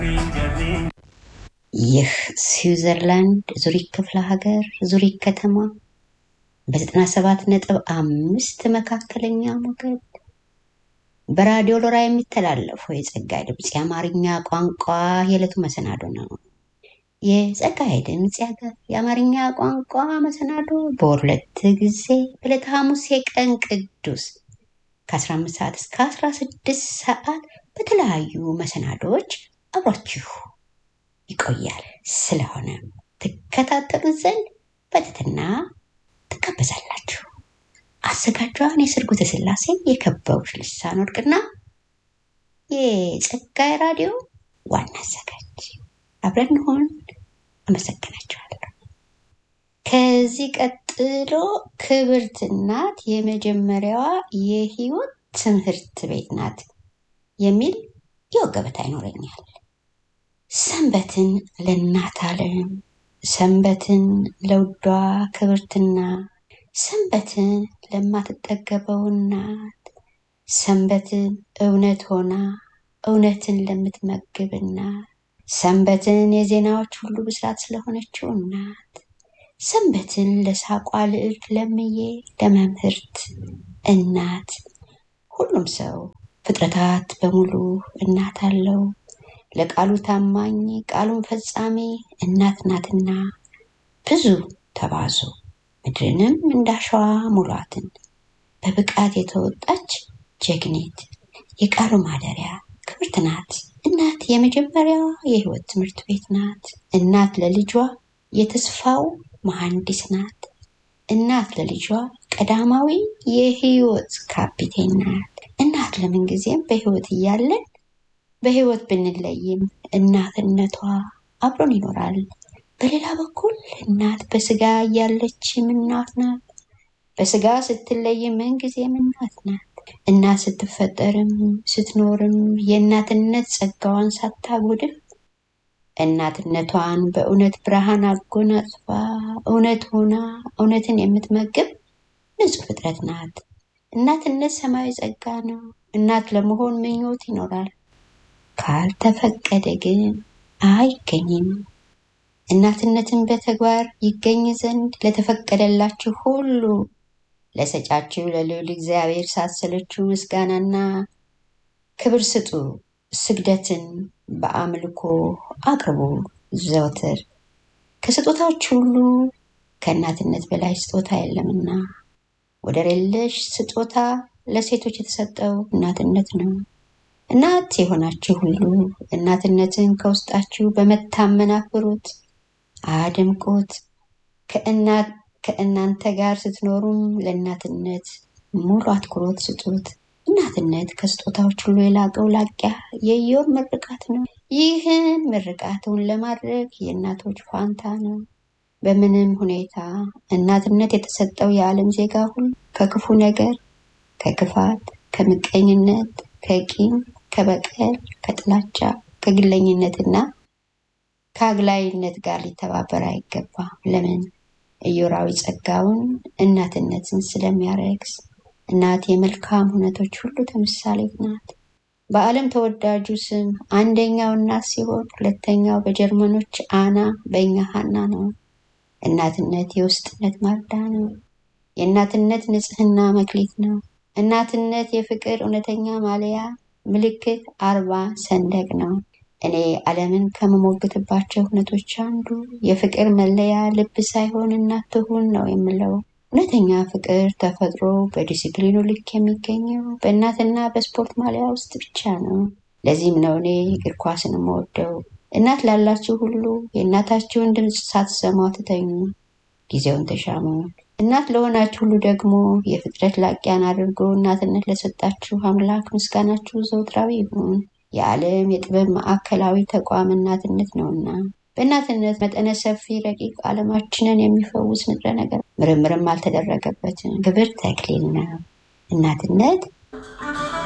ይህ ስዊዘርላንድ ዙሪክ ክፍለ ሀገር ዙሪክ ከተማ በዘጠና ሰባት ነጥብ አምስት መካከለኛ ሞገድ በራዲዮ ሎራ የሚተላለፈው የጸጋይ ድምፅ የአማርኛ ቋንቋ የዕለቱ መሰናዶ ነው። የጸጋይ ድምፅ ያገ- የአማርኛ ቋንቋ መሰናዶ በወር ሁለት ጊዜ በዕለተ ሐሙስ የቀን ቅዱስ ከ15 ሰዓት እስከ 16 ሰዓት በተለያዩ መሰናዶዎች አብሯችሁ ይቆያል። ስለሆነ ትከታተሉ ዘንድ በትህትና ትጋበዛላችሁ። አዘጋጇን የስርጉተ ስላሴ የከበቡሽ ልሳን ወርቅና የጸጋይ ራዲዮ ዋና አዘጋጅ አብረን እንሆን። አመሰግናችኋለሁ። ከዚህ ቀጥሎ ክብርት እናት የመጀመሪያዋ የህይወት ትምህርት ቤት ናት የሚል የወግ ገበታ ይኖረኛል። ሰንበትን ለእናት ዓለም፣ ሰንበትን ለውዷ ክብርትና፣ ሰንበትን ለማትጠገበው እናት፣ ሰንበትን እውነት ሆና እውነትን ለምትመግብ እናት፣ ሰንበትን የዜናዎች ሁሉ ብስራት ስለሆነችው እናት፣ ሰንበትን ለሳቋ ልዕልት ለምዬ ለመምህርት እናት ሁሉም ሰው ፍጥረታት በሙሉ እናት አለው። ለቃሉ ታማኝ ቃሉን ፈጻሚ እናት ናትና ብዙ ተባዙ ምድርንም እንዳሸዋ ሙሏትን። በብቃት የተወጣች ጀግኒት የቃሉ ማደሪያ ክብርት ናት። እናት የመጀመሪያዋ የህይወት ትምህርት ቤት ናት። እናት ለልጇ የተስፋው መሐንዲስ ናት። እናት ለልጇ ቀዳማዊ የህይወት ካፒቴን ናት። እናት ለምን ጊዜም በህይወት እያለን በህይወት ብንለይም እናትነቷ አብሮን ይኖራል። በሌላ በኩል እናት በስጋ እያለችም እናት ናት። በስጋ ስትለይም ምን ጊዜም እናት ናት። እናት ስትፈጠርም ስትኖርም የእናትነት ጸጋዋን ሳታጎድል እናትነቷን በእውነት ብርሃን አጎናጽፋ እውነት ሆና እውነትን የምትመግብ ንጹህ ፍጥረት ናት። እናትነት ሰማያዊ ጸጋ ነው። እናት ለመሆን ምኞት ይኖራል። ካልተፈቀደ ግን አይገኝም። እናትነትን በተግባር ይገኝ ዘንድ ለተፈቀደላችሁ ሁሉ ለሰጫችሁ ለልዑል እግዚአብሔር ሳትሰለችሁ ምስጋናና ክብር ስጡ። ስግደትን በአምልኮ አቅርቡ ዘወትር። ከስጦታዎች ሁሉ ከእናትነት በላይ ስጦታ የለምና ወደር የለሽ ስጦታ ለሴቶች የተሰጠው እናትነት ነው። እናት የሆናችሁ ሁሉ እናትነትን ከውስጣችሁ በመታመን አክብሩት፣ አድምቁት። ከእናት ከእናንተ ጋር ስትኖሩም ለእናትነት ሙሉ አትኩሮት ስጡት። እናትነት ከስጦታዎች ሁሉ የላቀው ላቂያ የኢዮብ ምርቃት ነው። ይህን ምርቃቱን ለማድረግ የእናቶች ፋንታ ነው። በምንም ሁኔታ እናትነት የተሰጠው የዓለም ዜጋ ሁሉ ከክፉ ነገር፣ ከክፋት፣ ከምቀኝነት፣ ከቂም፣ ከበቀል፣ ከጥላቻ፣ ከግለኝነትና ከአግላይነት ጋር ሊተባበር አይገባም። ለምን? ኢዮራዊ ጸጋውን እናትነትን ስለሚያረክስ። እናት የመልካም እውነቶች ሁሉ ተምሳሌት ናት። በዓለም ተወዳጁ ስም አንደኛው እናት ሲሆን ሁለተኛው በጀርመኖች አና፣ በእኛ ሀና ነው። እናትነት የውስጥነት ማርዳ ነው። የእናትነት ንጽህና መክሊት ነው። እናትነት የፍቅር እውነተኛ ማልያ ምልክት አርባ ሰንደቅ ነው። እኔ ዓለምን ከምሞግትባቸው እውነቶች አንዱ የፍቅር መለያ ልብ ሳይሆን እናት ትሁን ነው የምለው። እውነተኛ ፍቅር ተፈጥሮ በዲሲፕሊኑ ልክ የሚገኘው በእናትና በስፖርት ማሊያ ውስጥ ብቻ ነው። ለዚህም ነው እኔ እግር ኳስን የምወደው። እናት ላላችሁ ሁሉ የእናታችሁን ድምፅ ሳትሰሙ አትተኙ፣ ጊዜውን ተሻሙ። እናት ለሆናችሁ ሁሉ ደግሞ የፍጥረት ላቂያን አድርጎ እናትነት ለሰጣችሁ አምላክ ምስጋናችሁ ዘውትራዊ ይሁን። የዓለም የጥበብ ማዕከላዊ ተቋም እናትነት ነውና በእናትነት መጠነ ሰፊ ረቂቅ ዓለማችንን የሚፈውስ ንጥረ ነገር ምርምርም አልተደረገበትም። ክብር ተክሊል ነው። እናትነት